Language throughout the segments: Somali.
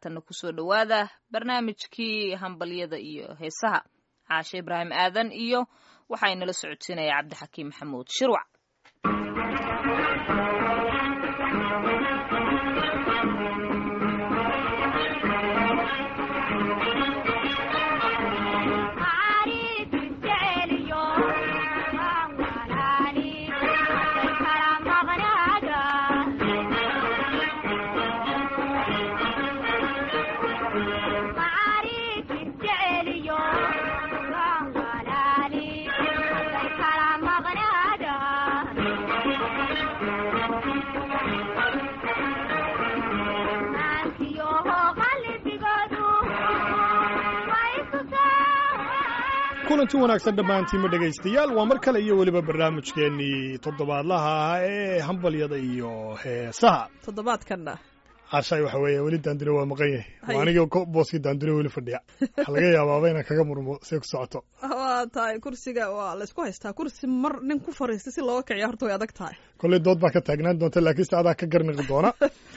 haatanna kusoo dhowaada barnaamijkii hambalyada iyo heesaha caashe ibraahim aadan iyo waxaa inala socodsiinaya cabdixakiim maxamuud shirwac kulanti wanaagsan dhammaantiinma dhegaystayaal waa mar kale iyo weliba barnaamijkeennii toddobaadlaha ah ee hambalyada iyo heesaha toddobaadkanna cashaay waxa weeye weli daandure waa maqan yahay waa anigii booskii daandure weli fadhiya waxaa laga yaabaaba inaan kaga murmo see ku socoto waa tahay kursiga waa laysku haystaa kursi mar nin ku fariista si looga kiciya horta way adag tahay kolley dood baa ka taagnaan doonta laakiin se adaa ka garniqi doona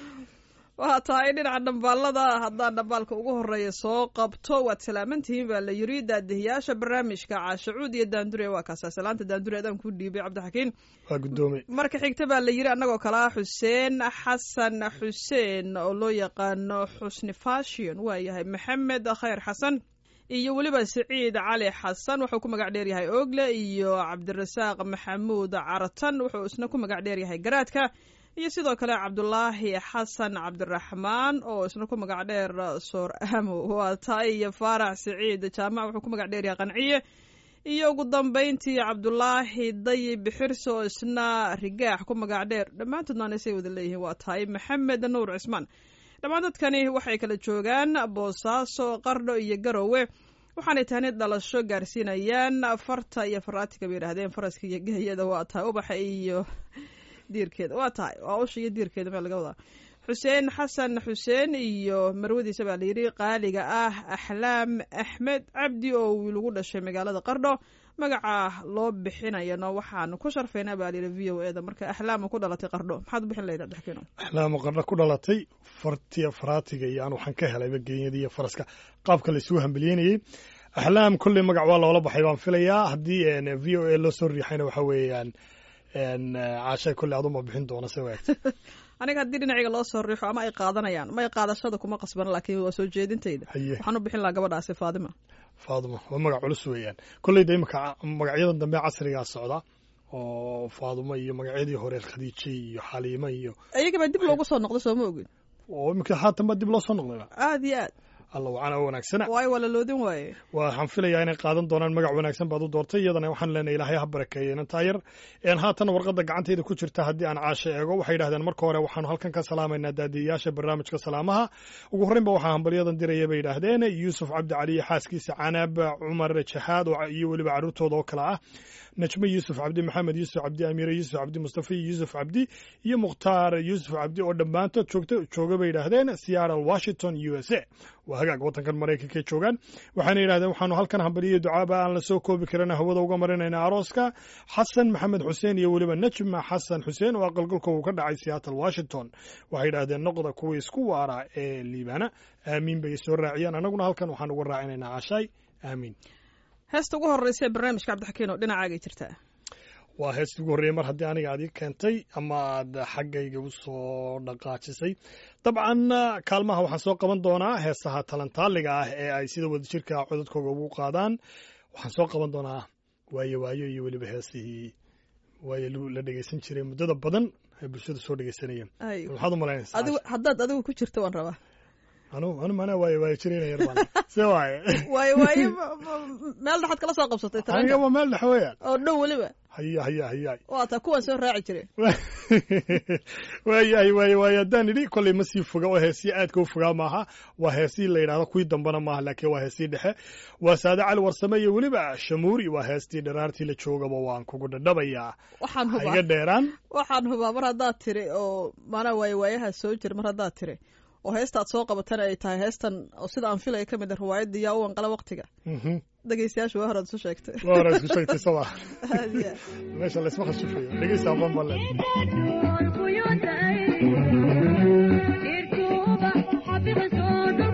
waa tahay dhinaca dhambaalada haddaan dhambaalka ugu horeeya soo qabto waad salaamantihiin baa la yiri daadihiyaasha barnaamijka caashacuud iyo daandure waa kaasaa salaanta daandure adaan ku dhiibay cabdixakiin waa guddoomay marka xigta baa la yiri annagoo kale ah xuseen xasan xuseen oo loo yaqaano xusni fashion waa yahay maxamed khayr xasan iyo weliba siciid cali xasan wuxuu ku magac dheer yahay ogle iyo cabdirasaaq maxamuud caratan wuxuu isna ku magac dheer yahay garaadka iyo sidoo kale cabdulaahi xasan cabdiraxmaan oo isna ku magac dheer soor amo waa taay iyo faarax siciid jaamac wuxuu ku magac dheer yahay qanciye iyo ugu dambayntii cabdulaahi dayib xirse oo isna rigaax ku magac dheer dhammaantoodna anisay wada leeyihiin waa tahay maxamed nuur cismaan dhammaan dadkani waxay kala joogaan boosaaso qardho iyo garowe waxaanay tahni dhalasho gaarsiinayaan farta iyo faraatiga bay yidhaahdeen faraska iyo gahayada waa tahay ubaxa iyo diirkeeda waa tahay waa usha iyo diirkeeda meel laga wadaa xuseen xasan xuseen iyo marwadiisa baa layidhi qaaliga ah axlaam axmed cabdi oo wiil ugu dhashay magaalada qardho magaca loo bixinayano waxaanu ku sharfaynaa baa layidhi v o eda marka axlaama ku dhalatay qardho maxaad u bixin lahayd abdixkiino axlaama qardho ku dhalatay fartiya faraatiga iyo aan waxaan ka helayba geenyada iyo faraska qaabka la isugu hambelyeynayey axlaam kolley magac waa loola baxay baan filayaa haddii v o a loo soo riixayna waxa weeyaan caashay kolley aduma bixin doona se waagta aniga haddii dhinaciga loo soo riixo ama ay qaadanayaan may qaadashada kuma qasbana laakiin waa soo jeedintayda waxaan u bixin lahaa gabadhaasi faadima faadima waa magac culus weeyaan kolleyda imika magacyadan dambe casrigaa socda oo faadimo iyo magacyadii hore khadiije iyo xaliimo iyo iyagabaa dib loogu soo noqdo sooma ogin oo imika haatan baa dib loo soo noqdayba aada iyo aad alla wacana wanaagsana waayo waa la loodin waaye waxaan filayaa inay qaadan doonaan magac wanaagsan baad u doortay iyadana waxaan leenahay ilaahay ha barakeeye inantaa yar haatan warqadda gacantayda ku jirta haddii aan caasho eego waxay yidhahdeen marka hore waxaanu halkan ka salaamaynaa daadiyayaasha barnaamijka salaamaha ugu horreynba waxaa hambalyadan diraya bay yidhaahdeen yuusuf cabdi cali iyo xaaskiisa canab cumar jaxaad iyo weliba carruurtooda oo kale ah najme yuusuf cabdi maxamed yuusuf cabdi amiire yuusuf cabdi mustafa yuusuf cabdi iyo mukhtaar yuusuf cabdi oo dhammaantood joogta jooga bay yidhaahdeen seattle washington u s a waa hagaag waddankan maraykanka joogaan waxaana yidhahdeen waxaanu halkan hambaliyo ducaaba aan la soo koobi karin hawada uga marinayna arooska xasan maxamed xuseen iyo weliba najma xasan xuseen oo aqalgalka uu ka dhacay seattle washington waxay yidhahdeen noqda kuwii isku waara ee liibaana aamiin bay soo raaciyeen annaguna halkan waxaan uga raacinaynaa cashaay aamiin heesta ugu horreysa ee barnaamijka cabdixakiin oo dhinacaagay jirtaa waa heestii ugu horreeyey mar haddii aniga aad ii keentay ama aad xaggayga u soo dhaqaajisay dabcan kaalmaha waxaan soo qaban doonaa heesaha talantaaliga ah ee ay sida wadajirka codadkooga ugu qaadaan waxaan soo qaban doonaa waayo waayo iyo weliba heesihii waayo la dhegeysan jiray muddada badan ay bulshada soo dhegeysanayeen maxaad u malaynaysaa haddaad adigu ku jirta waan rabaa anu anu mana waayo waayo jirayna yar baan se waaye waayo waayo meel dhexaad kala soo qabsatay aniga waa meel dhex weeyaan oo dhow weliba haya haya hayaay waa taa kuwaan soo raaci jiray waayahay waaye waaye haddaan idhi kolley ma sii foga oo heesii aadka u fogaa maaha waa heesii la yidhahdo kuwii dambana maaha laakiin waa heesii dhexe waa saade cali warsame iyo weliba shamuuri waa heestii dharaartii la joogaba waan kugu dhadhabayaa waxaan hubaa iga dheeraan waxaan hubaa mar haddaad tiri oo maanaa waaye waayaha soo jira mar haddaad tiri oo heesta aad soo qabatana ay tahay heestan oo sida aan filaya ka mid a riwaayadda yaa u wanqala waktiga dhegeystayaasha waa horaad isu sheegtay waa hore isku sheegtay sama meesha laysma khashifayo dhegeysta aqoon baan leedahay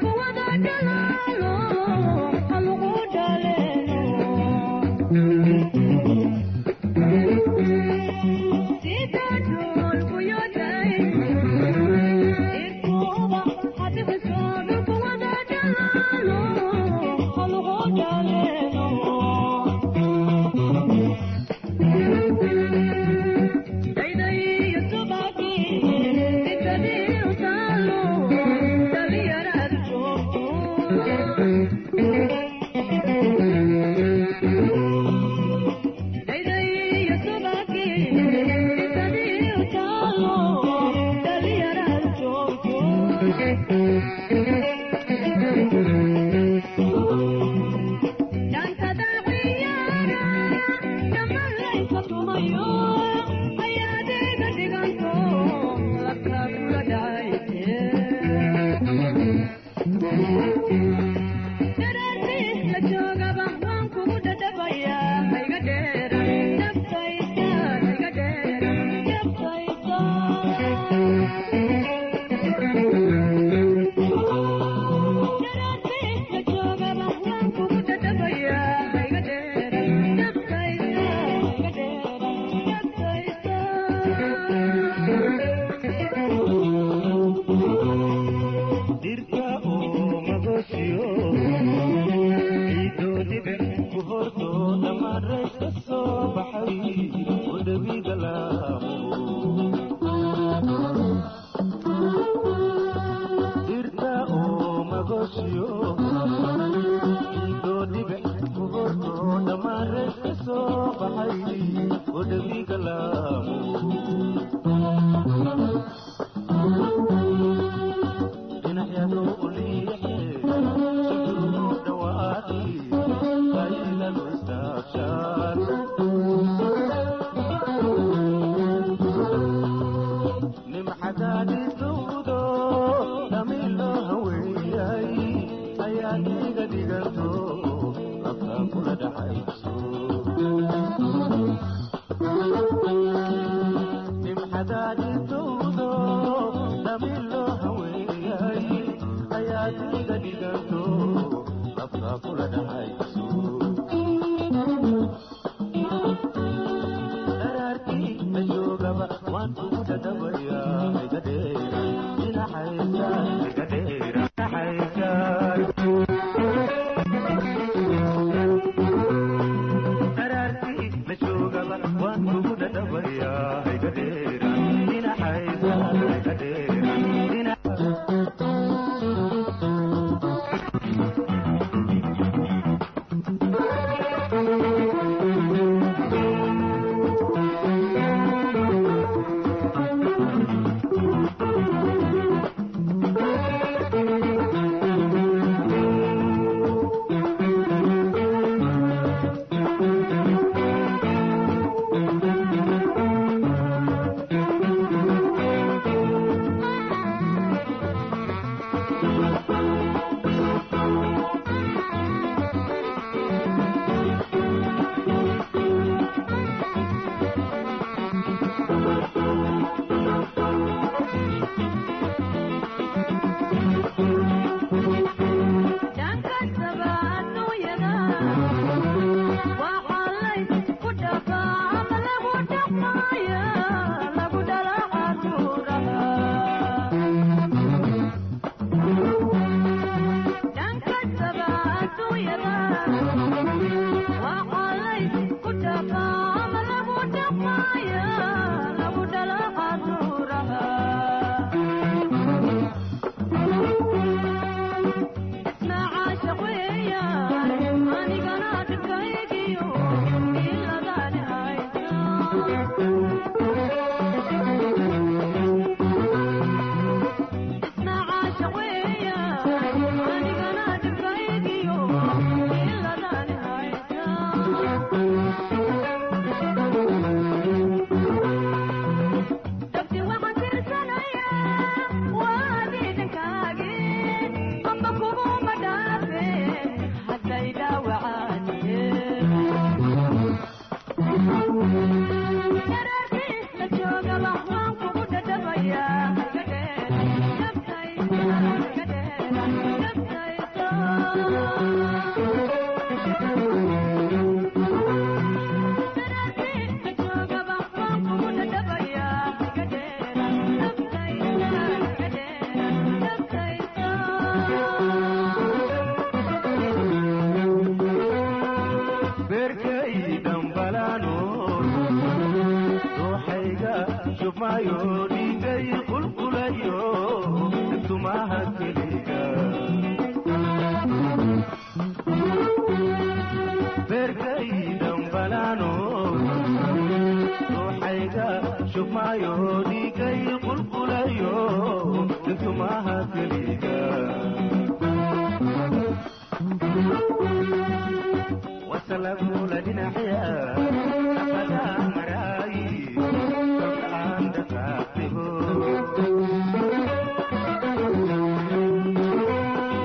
Thank you.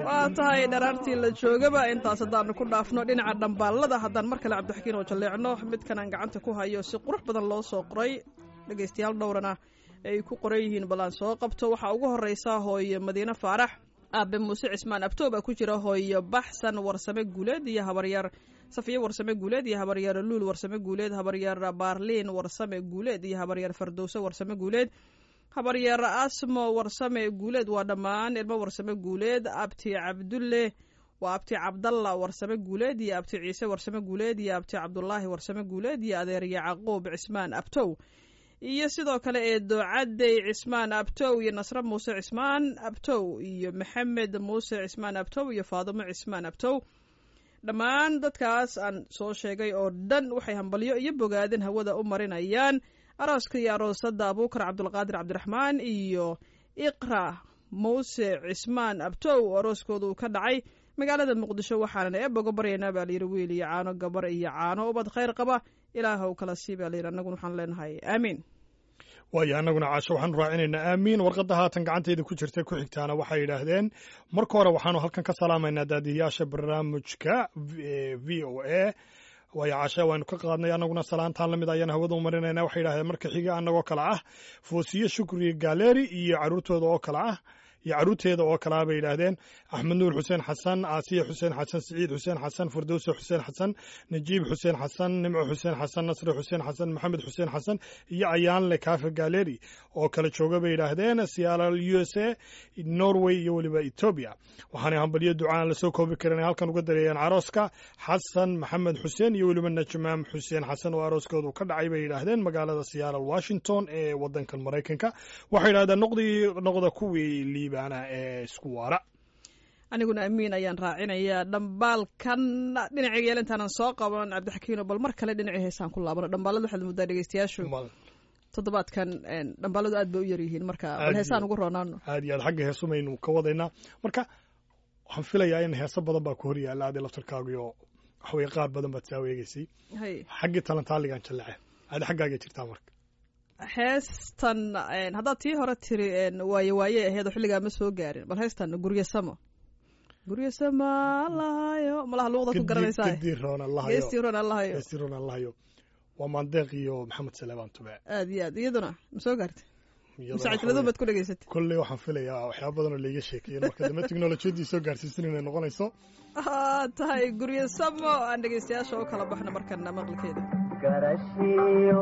waa tahay dharaartii la joogaba intaas haddaanu ku dhaafno dhinaca dhambaalada haddaan mar kale cabdixakiin oo jalleecno midkan aan gacanta ku hayo si qurux badan loo soo qoray dhegaystayaal dhowrana ay ku qoran yihiin bal aan soo qabto waxaa ugu horreysa hooyo madiine faarax aabe muuse cismaan abtoob a ku jira hooyo baxsan warsame guuleed iyo habaryar safiye warsame guuleed iyo habaryar luul warsame guuleed habaryar baarliin warsame guuleed iyo habaryar fardowse warsame guuleed habaryar asmo warsame guuleed waa dhammaan ilmo warsame guuleed abti cabdulle waa abti cabdalla warsame guuleed iyo abti ciise warsame guuleed iyo abti cabdulaahi warsame guuleed iyo adeer yacquub cismaan abtow iyo sidoo kale eedo cadey cismaan abtow iyo nasre muuse cismaan abtow iyo maxamed muuse cismaan abtow iyo faadimo cismaan abtow dhammaan dadkaas aan soo sheegay oo dhan waxay hambalyo iyo bogaadin hawada u marinayaan arooska iyo aroosada abuukar cabdulqaadir cabdiraxmaan iyo iqra muuse cismaan abtow arooskoodu ka dhacay magaalada muqdisho waxaanan eeboga baryaynaa baa layidhi wiil iyo caano gabar iyo caano ubad khayr qaba ilaahw kala sii baa layidhi annaguna waxaan leenahay aamiin waayo annaguna caasho waxaanu raacinaynaa aamiin warqadda haatan gacantayda ku jirta ku xigtaana waxay yidhaahdeen marka hore waxaanu halkan ka salaamaynaa daadiyayaasha barnaamijka v o a waayo caashe waynu ka qaadnay annaguna salaantaan la mid ayaan hawada u marinayna waxay yidhahdeen marka xiga annagoo kale ah foosiye shukri galeri iyo carruurtooda oo kale ah iyo carruurteeda oo kalea bay yidhaahdeen axmed nuur xuseen xasan aasiya xuseen xasan siciid xuseen xasan firdowse xuseen xasan najiib xuseen xasan nimco xuseen xasan nasre xuseen xasan maxamed xuseen xasan iyo ayaanle kaafe galeri oo kala jooga bay yidhaahdeen siyaal u s a norway iyo weliba etoobiya waxaanay hambalyo ducaan lasoo koobi karin halkan uga dareeyeen carooska xasan maxamed xuseen iyo weliba najmaam xuseen xasan oo arooskoodu ka dhacay bay yidhaahdeen magaalada siyaal washington ee wadankan maraykanka waxay yidhahdeen noqdii noqda kuwii liibaana ee isku waara aniguna amiin ayaan raacinayaa dhambaalkan dhinacii yeelintaanan soo qaban cabdixakiino bal mar kale dhinacii heesaan ku laabano dhambaalada waxaad muddaa dhegeystayaashu toddobaadkan dhambaaladu aad bay u yaryihiin marka bal heesaan ugu roonaano aad iyo aad xagga heesumaynu ka wadaynaa marka waxaan filayaa in heeso badan baa ku hor yaalla adi laftarkaagiyo waxaweye qaar badan baad saa eegeysay xaggii talantaaligan jallece adi xaggaaga jirtaa marka heestan haddaad tii hore tiri waaye waaye aheed oo xilligaa ma soo gaarin bal heestan guryo samo guryo sama allahayo malaha luuqda ku garanaysaa gedii roon geestii roon allahayo geestii roon allahayo waa maandeeq iyo maxamed saleebaan tube aad iyo aad iyaduna ma soo gaartay masaajiladun baad ku dhegeysatay kolley waxaan filayaa waxyaaba badan oo laiga sheekeeyen marka dambe teknolojiyadii soo gaarsiisan inay noqonayso tahay guryo samo aan dhegeystayaasha u kala baxno markana maqlikeeda garashiyo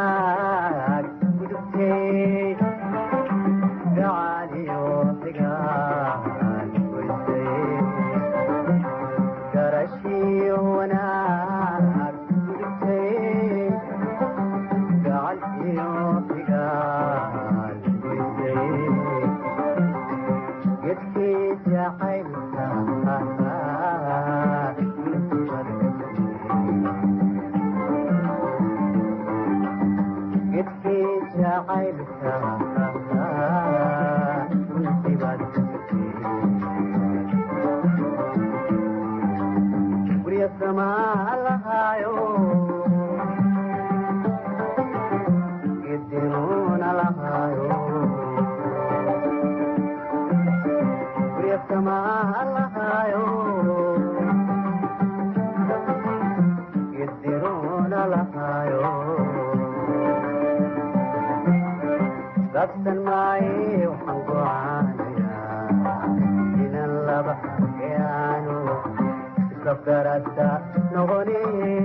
wanaag gudubtay gacaaliyo xigaan goysay garashiyo wanaag gudubtay gacaliyo xigaan goysay gedkii jacaylka gedkii jacaylka runtibaad gurya samaa lahaayo gedinuuna lahaayo gurya samaa lahaayo gedinuuna lahaayo dabsan maaye waxaan gocaanayaa inan laba yaanu isafgarada noqoni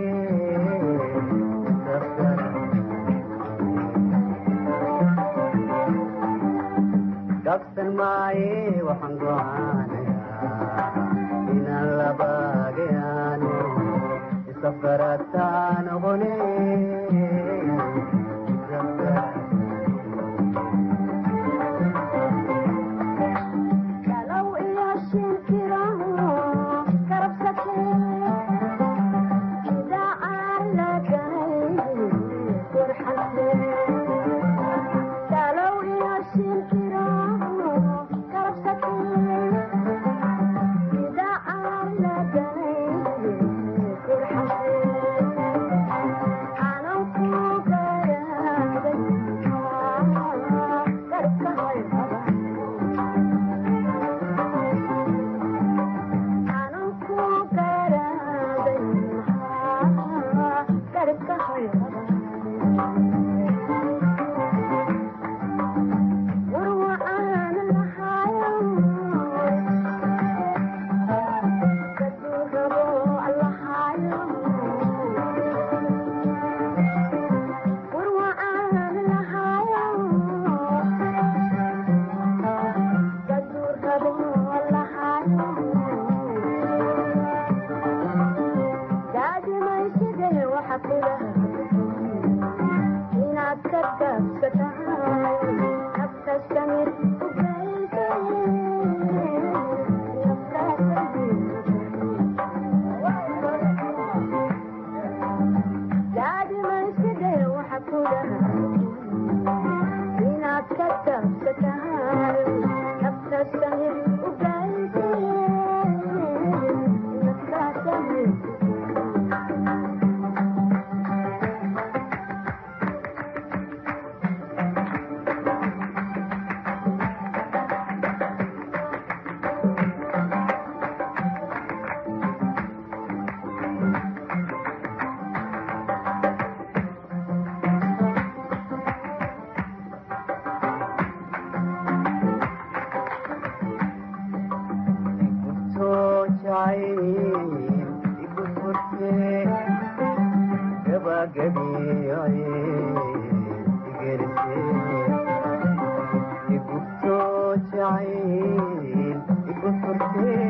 dabsan maaye waxaan gocaanayaa inan laba yaanu isafgarada noqoni Hello,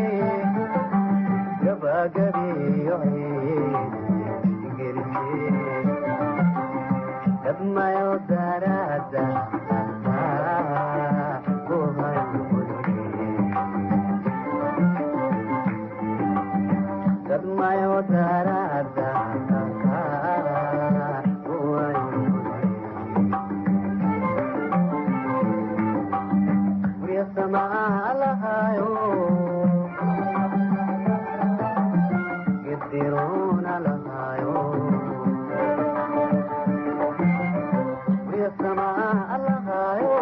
gabagabiyo gelise dadmayo darada dadmayo darada lahayo gidiruna lahayo sama lahayo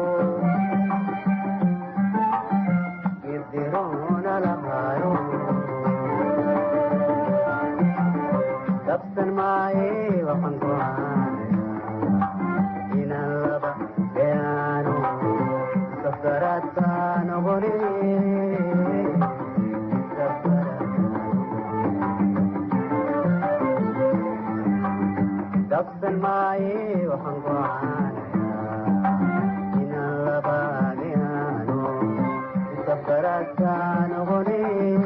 gidiruna lahayo dabsan maaye waxaan go'aanaya inaan laba beano safaraadkaan ogole dabsan maaye waxaan go'aanaya inaan laba beano safaraadkaan ogole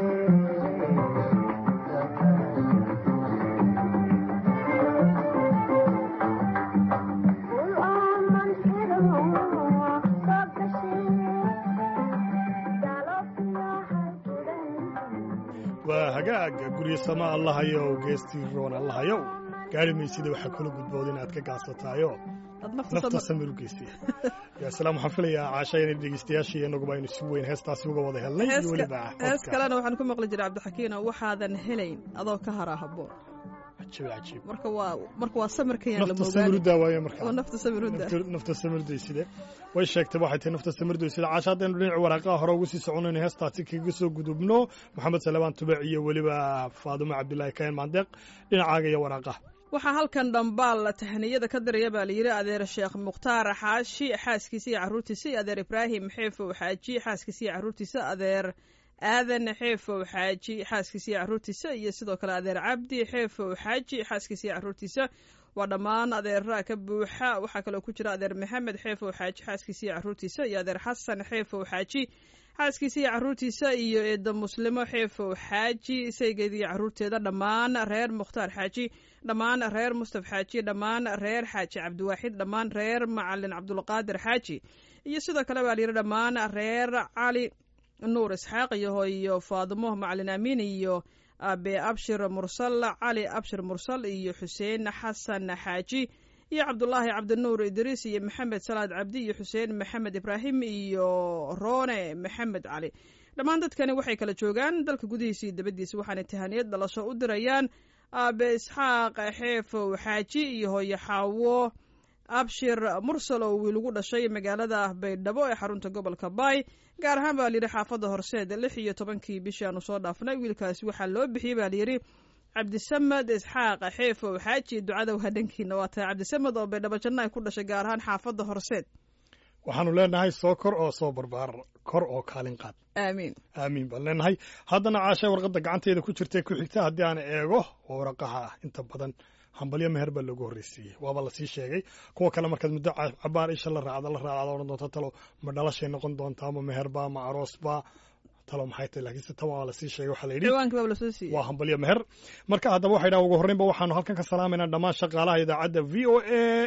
waa hagaaga guryo sama allahayow geestii roon allahayow gaari maysida waxaa kula gudbood inaad ka gaasataayo Aad nafta nafta sama- samir u geystay ya salaam waxaan filayaa caasha inay dhegeystayaashii inaguba aynu si weyn heestaasi uga wada helnay iyo heeska weliba hees codka. kalena waxaan ku maqli jiray cabdixakiino waxaadan helayn adoo ka haraa haboon cajiib cajiib marka waa marka waa samirkayaan la nafta samir u moogaani daawaayo oo markaa nafta samirudda Nafta- nafta samirdayside way sheegtay waxay tahay nafta samirdayside caasha haddaynu dhinaci waraaqaha hore ugu sii soconayno heestaasi kaga soo gudubno maxamed salebaan tubec iyo weliba faadumo cabdilaahi kayan maandeeq dhinacaaga iyo waraaqaha waxaa halkan dhambaal tahniyada ka diraya baa layidhi adeer sheekh mukhtaar xaashi xaaskiisa iyo carruurtiisa iyo adeer ibraahim xeefow xaaji xaaskiisa iyo carruurtiisa adeer aadan xeefow xaaji xaaskiisa iyo carruurtiisa iyo sidoo kale adeer cabdi xeefow xaaji xaaskiisa iyo carruurtiisa waa dhammaan adeeraha ka buuxa waxaa kaloo ku jira adeer maxamed xeefow xaaji xaaskiisa iyo carruurtiisa iyo adeer xasan xeefow xaaji xaaskiisa iyo carruurtiisa iyo eedda muslimo xeefow xaaji saygeeda iyo carruurteeda dhammaan reer mukhtaar xaaji dhammaan reer mustaf xaaji dhammaan reer xaaji cabdiwaaxid dhammaan reer macalin cabdulqaadir xaaji iyo sidoo kale baa layidhi dhammaan reer cali nuur isxaaq iyo hooyo faadimo macalin amiin iyo abe abshir mursal cali abshir mursal iyo xuseen xasan xaaji iyo cabdulaahi cabdinuur idriis iyo maxamed salaad cabdi iyo xuseen maxamed ibraahim iyo roone maxamed cali dhammaan dadkani waxay kala joogaan dalka gudihiisa iyo dabadiisa waxaana tahaniyad dhalasho u dirayaan aabe isxaaq xeefow xaaji iyo hooyo xaawo abshir mursal oo wiil ugu dhashay magaalada baydhabo ee xarunta gobolka baay gaar ahaan baa layidhi xaafadda horseed lix iyo tobankii bishii aanu soo dhaafnay wiilkaasi waxaa loo bixiyey baa layidhi cabdisamed isxaaq xeefow xaaji ducada waa dhankiina waa tahay cabdisamed oo baydhabo janno ay ku dhashay gaar ahaan xaafadda horseed waxaanu leenahay soo kor oo soo barbaar kor oo kaalin qaad aamiin aamiin baan leenahay haddana caasha warqadda gacanteeda ku jirtay ku xigta haddii aan eego waa waraqaha ah inta badan hambalyo meher baa loogu horreysiiyey waaba lasii sheegay kuwa kale markaad muddo ca- cabaar isha la raacda la raacda odhan doonta talo ma dhalashay noqon doontaa ma meherba ma aroosba talo maxay tahay laakiinse tan waa lasii sheegay waxaa la yidhi ciwaankii baa lasoo siiyey waa hambalyo meher marka haddaba waxay dhahan ugu horreynba waxaanu halkan ka salaamaynaa dhammaan shaqaalaha idaacadda v o a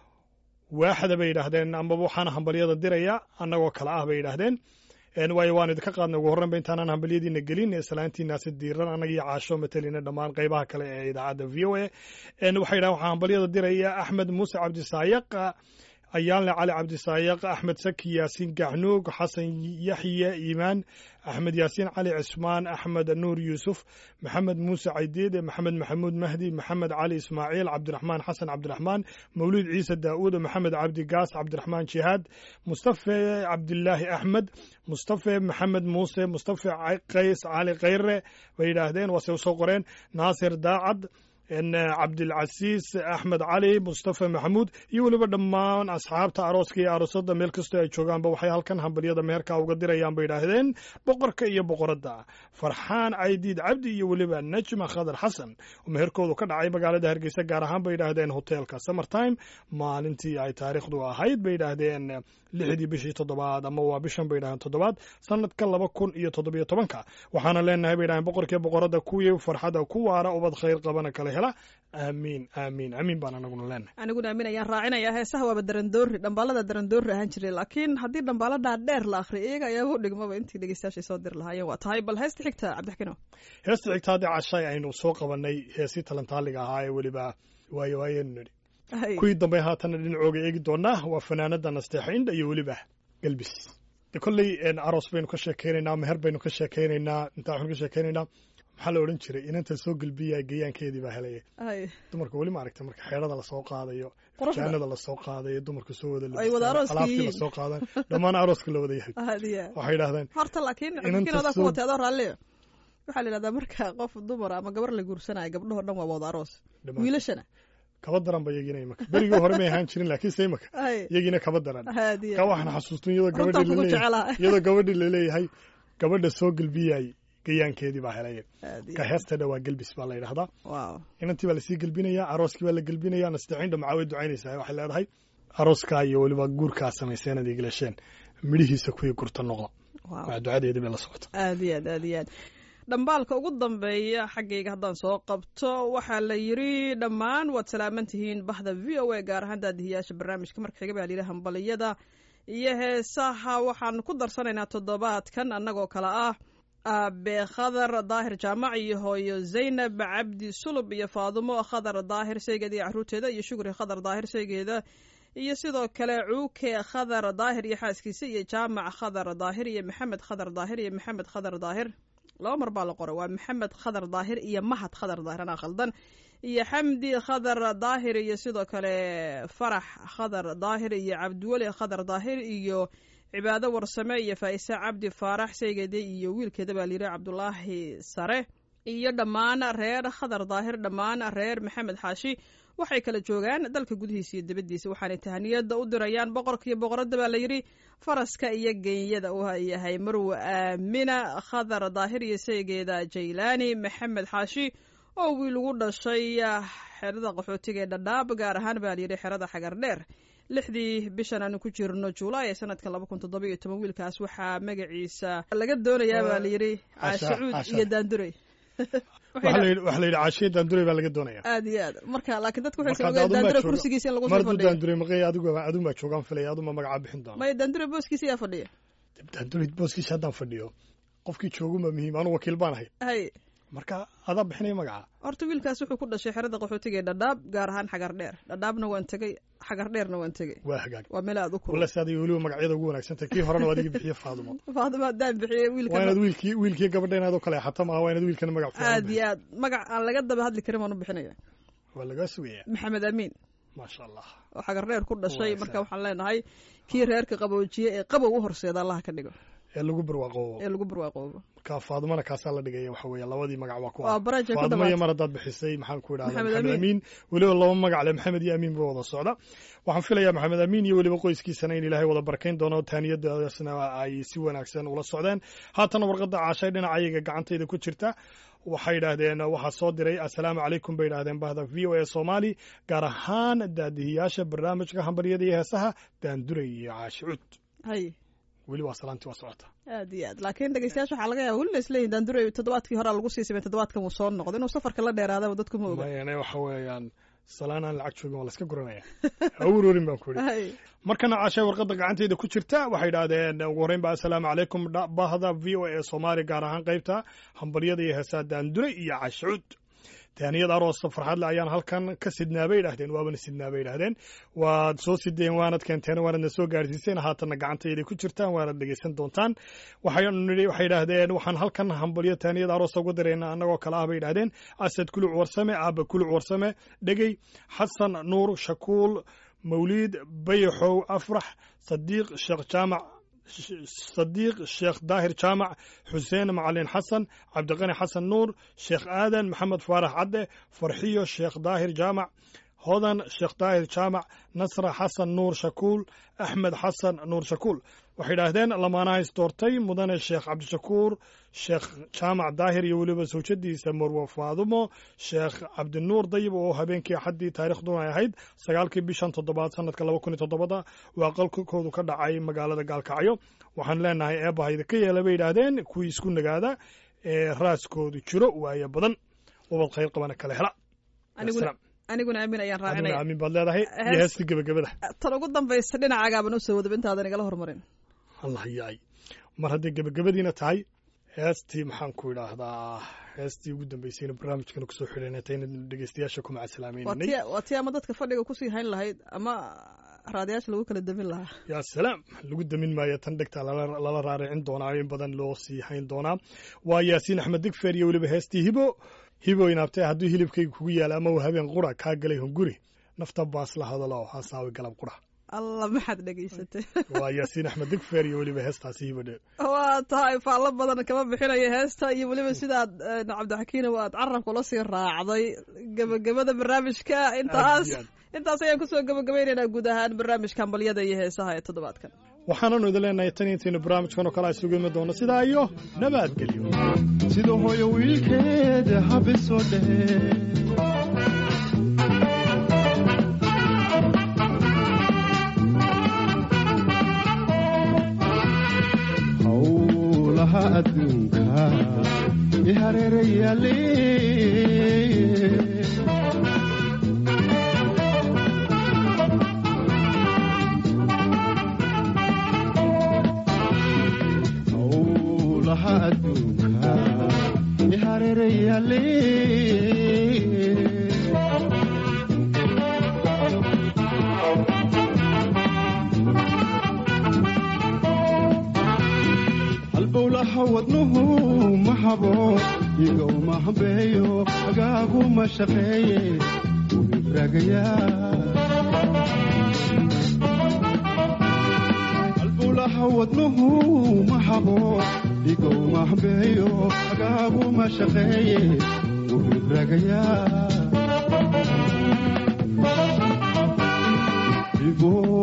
waaxda bay yidhaahdeen amaba waxaana hambalyada diraya annagoo kale ah bay yidhaahdeen En waayo waan idinka qaadnay ugu horreynba intaanaan hambalyadiina gelin islaantiinaasi diiran annaga iyo caasho matalina dhammaan qaybaha kale ee idaacadda v o a En waxay yidhahdeen waxaa hambalyada diraya axmed muuse cabdisaayaq ayaanle cali cabdisaayaq axmed saki yaasiin gacnuug xasan yaxye iimaan axmed yaasiin cali cismaan axmed nuur yuusuf maxamed muuse caydiid maxamed maxamuud mahdi maxamed cali ismaaciil cabdiraxmaan xasan cabdiraxmaan mawlid ciise daa'uud maxamed cabdi gaas cabdiraxmaan jihaad mustafe cabdilaahi axmed mustafe maxamed muuse mustafe qays cali khayre bay yidhaahdeen waase usoo qoreen naasir daacad cabdilcasiis axmed cali mustafa maxamuud iyo weliba dhammaan asxaabta arooska iyo aroosada meel kastoo ay joogaanba waxay halkan hambalyada meherka uga dirayaan bay idhaahdeen boqorka iyo boqoradda farxaan caydiid cabdi iyo weliba najma khadar xasan oo meherkoodu ka dhacay magaalada hargeysa gaar ahaan bay idhaahdeen hotelka summertime maalintii ay taariikhdu ahayd bay idhaahdeen lixdii bishii toddobaad ama waa bishan bay idhahdeen toddobaad sanadka laba kun iyo toddobiyo tobanka waxaana leenahay bay idhahdeen boqorkiiyo boqoradda kuwii farxadda ku waara ubad khayr qabana kala hela aamiin aamiin aamiin baan anaguna leenahay aniguna aamin ayaan raacinayaa heesaha waaba darandoori dhambaalada darandoori ahaan jiray laakiin haddii dhambaaladaa dheer la akhriyo iyaga ayaaba u dhigmaba intii dhegeystayaashay soo diri lahaayeen waa tahay bal heesta xigta cabdixkino heesta xigta haddii cashay aynu soo qabanay heesii talantaaliga ahaa ee weliba waayo waayenu nidhi kuwii dambe haatana dhinacooga eegi doonaa waa fanaanada nasteexa indha iyo weliba galbis de kolley aroos baynu ka sheekeynaynaa meher baynu ka sheekeynaynaa intaa waxaynu ka sheekeynaynaa maxaa la odhan jiray inanta soo gelbiya geeyaankeedii baa helaya dumarka weli ma aragta marka xeerada lasoo qaadayo jaanada lasoo qaadayo dumarka soo wada alaabtii lasoo qaadan dhammaan arooska la wada yahay waxay idhahdeen horta laakiin cabdikinoda ku watay adoo raalliyo waxaa la yidhahdaa marka qof dumar ama gabar la guursanayo gabdhahoo dhan waa wada aroos wiilashana kaba daran ba iyagina imaka berigii hore may ahaan jirin laakiin se imaka iyagiina kaba daran ka waxaan xasuustun iyadoo gabadhii laleeyahay iyadoo gabadhii laleeyahay gabadha soo gelbiyay gayaankeedii baa helaya ka heestadha waa gelbis baa la yidhahdaa inantii baa lasii gelbinayaa arooskii baa la gelbinayaa nasteexindha maxaa way ducaynaysaa waxay leedahay arooskaa iyo weliba guurkaa samayseen ad igilasheen midhihiisa kuwii gurta noqda waa ducadeedii bay la socota aad iyo aad aad iyo aad dhambaalka ugu dambeeya xaggayga haddaan soo qabto waxaa la yidri dhammaan waad salaaman tihiin bahda v o a gaar ahaan daadihiyaasha barnaamijka marka xiga baa la yidhi hambaliyada iyo heesaha waxaan ku darsanaynaa toddobaadkan annagoo kale ah aabe khadar daahir jaamac iyo hooyo zaynab cabdi sulub iyo faadumo khadar daahir saygeeda iyo caruurteeda iyo shukri khadar daahir saygeeda iyo sidoo kale cuuke khadar daahir iyo xaaskiisa iyo jaamac khadar daahir iyo maxamed khadar daahir iyo maxamed khadar daahir laba mar baa la qoray waa maxamed khadar daahir iyo mahad khadar daahir anaa khaldan iyo xamdi khadar daahir iyo sidoo kale farax khadar daahir iyo cabdiweli khadar daahir iyo cibaado warsame iyo faa'ise cabdi faarax saygeeda iyo wiilkeeda baa layidhi cabdulaahi sare iyo dhammaan reer khadar daahir dhammaan reer maxamed xaashi waxay kala joogaan dalka gudihiisa iyo dibaddiisa waxaanay tahaniyada u dirayaan boqorka iyo boqoradda baa layidhi faraska iyo genyada uu yahay marwe aamina khadar daahir iyo saygeeda jaylaani maxamed xaashi oo wiil ugu dhashay xerada qaxootiga ee dhadhaab gaar ahaan baa layidhi xerada xagar dheer lixdii bishan aanu ku jirno julaay ee sanadka laba kun toddoba iyo toban wiilkaas waxaa magaciisa laga doonayaa baa layidhi caashacuud iyo daandurey waxaa la yidhi caashiya daandurey baa laga doonaya aad iyo aad marka laakiin dadku waxay sameeyeen daandure kursigiisa in lagu soo mardu fadhiyo daandurey maqay adigu adun baa joogaan filaya aduma magacaa bixin doona maya daandure booskiisa yaa fadhiya daandurey booskiisa haddaan fadhiyo qofkii jooguma muhiim anu wakiil baan ahay hay marka adaa bixinaya magaca horta wiilkaas wuxuu ku dhashay xerada qaxootiga ee dhadhaab gaar ahaan xagar dheer dhadhaabna waan tegey xagar dheerna waan tegey waa hagaag waa meel aad u kulul wala saadiga weliba magacyada ugu wanaagsantahay kii horena waa adiga bixiye faadumo faadima haddaan bixiyey waa wiilka inaad wiilkii wiilkii gabadha inaad u kale xata maaha waa inaad wiilkana magac fiican aad bixiso. iyo aad magac aan laga daba hadli karin baan u bixinaya waa lagaa sugaya maxamed amiin maasha allah oo xagar dheer ku dhashay Waa marka saa. waxaan leenahay kii reerka qaboojiye ee qabow u horseeda allaha ka dhigo ee lagu barwaaqoobo ee lagu barwaaqoobo marka faadumana kaasaa la dhigaya waxa weeye labadii magac waa ku waa baraja ku faaduma iyo dhamaatay mar haddaad bixisay maxaan ku idhahdaa Maxamed maxamed Amiin. amiin weliba laba magac le maxamed iyo amiin ba wada socda waxaan filayaa maxamed amiin iyo weliba qoyskiisana in ilaahay wada barakayn doono taaniyadaasna ay si wanaagsan ula socdeen haatana warqadda caashay dhinaca ayaga gacantayda ku jirta waxay yidhaahdeen waxaa soo diray assalaamu calaykum bay yidhahdeen bahda v o a soomaali gaar ahaan daadihiyaasha barnaamijka hambaryada iyo heesaha daanduray iyo caashi cud hay weli waa salaantii waa socota aad iyo aad laakiin dhegeystayaasha waxaa laga yaaba welina isleeyihin daandure toddobaadkii horaa lagu sii samey toddobaadkan wuu soo noqdo inuu safarka la dheeraadaba dadku ma oga mayane waxa weeyaan salaan aan lacag joogin waa la iska guranaya ha ururin baan ku idhi hay markana caashay warqadda gacantayda ku jirta waxay idhaahdeen ugu horreyn ba assalaamu calaykum dha- bahda v o a soomaali gaar ahaan qaybta hambaryada iyo heesaa daandure iyo cashuud taaniyad aroosa farxadle ayaan halkan ka sidnaa bay idhahdeen waabana sidnaa bay idhahdeen waad soo sideen waanad keenteen waanadna soo gaarsiiseen haatanna gacantayda ku jirtaan waanad dhegeysan doontaan waxaynu nidhi waxay idhaahdeen waxaan halkan hambalyo taaniyad aroosa uga dirayna annagoo kale ah bay idhahdeen asad kuluc warsame aaba kuluc warsame dhegey xasan nuur shakuul mawliid bayaxow afrax sadiiq sheekh jaamac sadiiq sheekh daahir jaamac xuseen macalin xasan cabdiqani xasan nuur sheekh aadan maxamed faarax cadde farxiyo sheekh daahir jaamac hodan sheekh daahir jaamac nasra xasan nuur shakuul axmed xasan nuur shakuul waxay idhaahdeen lamaanaha isdoortay mudane sheekh cabdishakuur sheekh jaamac daahir iyo weliba sawjadiisa marwo faadumo sheekh cabdinuur dayib oo habeenkii axaddii taarikhduna ay ahayd sagaalkii bishan toddobaad sanadka laba kun iyo toddobada waa qalkoodu ka dhacay magaalada gaalkacyo waxaan leenahay eebbahayda ka yeela bay yidhaahdeen kuwii isku nagaada ee raaskoodu jiro waayo badan ubad khayr qabana kale hela aniguna aniguna aamin ayaan adiguna raacinaya aamin baad leedahay iyo Hees- heestii gebagabada tan ugu dambaysa dhinacagaaban usoo wadaba intaadan igala hormarin allah yaay mar hadday gebagabadiina tahay heestii maxaan ku idhaahdaa heestii ugu dambeysayna barnaamijkana kusoo xidhanay tayna dhegeystayaasha ku waa macasalaameynay tii waa tii ama dadka fadhiga kusii hayn lahayd ama raadayaasha lagu kala damin lahaa yaa salaam lagu damin maayo tan dhegta lala lala raaricin doonaa in badan loo sii hayn doonaa waa yaasiin axmed digfer iyo weliba heestii hibo hibo inaabtay hadduu hilibkayga kugu yaala ama uu habeen qura kaa galay hunguri nafta baas la hadalo hasaawi galab qura alla maxaad dhegaysatay waa yaasiin axmed digfer iyo weliba heestaasi hibo dhe waa tahay faallo badan kama bixinayo heesta iyo weliba sidaad eh, cabdixakiina waad carabka ula sii raacday gebagabada barnaamijka intaas Aad iyo aad. intaas ayaan kusoo gebagabaynaynaa guud ahaan barnaamijka hambalyada iyo heesaha ee toddobaadkan waxaananu idin leenahay tan intaynu barnaamijkan oo kale isugu imi doono sidaa iyo nabadgelyo sida hooyo wiilkeed habisoo dhehe howlaha adduunka i hareerayaale howlaha adduunka i hareerayaale halbowlaha wadnuhu ma habo iga uma hambeeyo agaagu ma shaqeeye wuu ibraagayaa halbowlaha wadnuhu ma habo iga uma hambeeyo agaagu ma shaqeeye wuu ibraagayaa